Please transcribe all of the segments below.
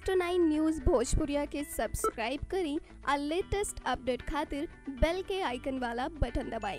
next nine news भोजपुरिया के subscribe करी और लेटेस्ट अपडेट खातिर बेल के आइकन वाला बटन दबाएं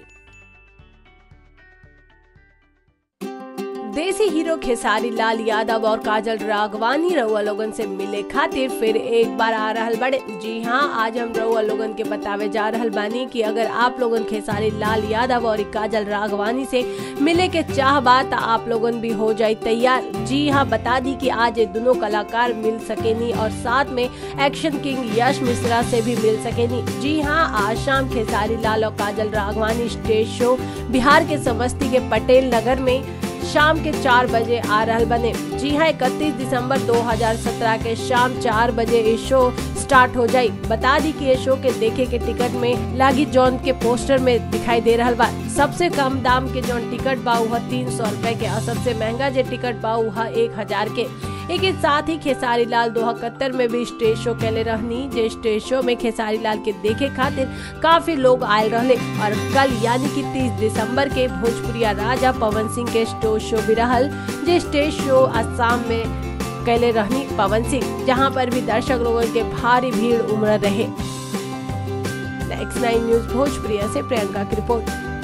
देसी हीरो खेसारी लाल यादव और काजल राघवानी रउआ लोगन से मिले खातिर फिर एक बार आ रहल बड़े जी हाँ आज हम रउआ लोगन के बतावे जा रहल बानी कि अगर आप लोगन खेसारी लाल यादव और काजल राघवानी से मिले के चाह बा त आप लोगन भी हो जाए तैयार जी हाँ बता दी कि आज ये दोनों कलाकार मिल सकेनी और साथ में एक्शन किंग यश मिश्रा से भी मिल सकेनी जी हाँ आज शाम खेसारी लाल और काजल राघवानी स्टेज शो बिहार के समस्ती के पटेल नगर में शाम के चार बजे आ रहल बने जी हाँ इकतीस दिसंबर 2017 के शाम चार बजे ये शो स्टार्ट हो जाई बता दी कि ये शो के देखे के टिकट में लागी जॉन के पोस्टर में दिखाई दे रहल बा सबसे कम दाम के जौन टिकट बा वह तीन सौ रूपए के और सबसे महंगा जो टिकट बा वह एक हजार के एक ही साथ ही खेसारी लाल दो में भी स्टेज शो कैले रहनी जे स्टेज शो में खेसारी लाल के देखे खातिर काफी लोग आयल रहले और कल यानी कि 30 दिसंबर के भोजपुरिया राजा पवन सिंह के स्टेज शो भी रहल जे स्टेज शो असम में कैले रहनी पवन सिंह जहां पर भी दर्शक लोगों के भारी भीड़ उमड़ रहे नेक्स्ट नाइन न्यूज भोजपुरिया से प्रियंका की रिपोर्ट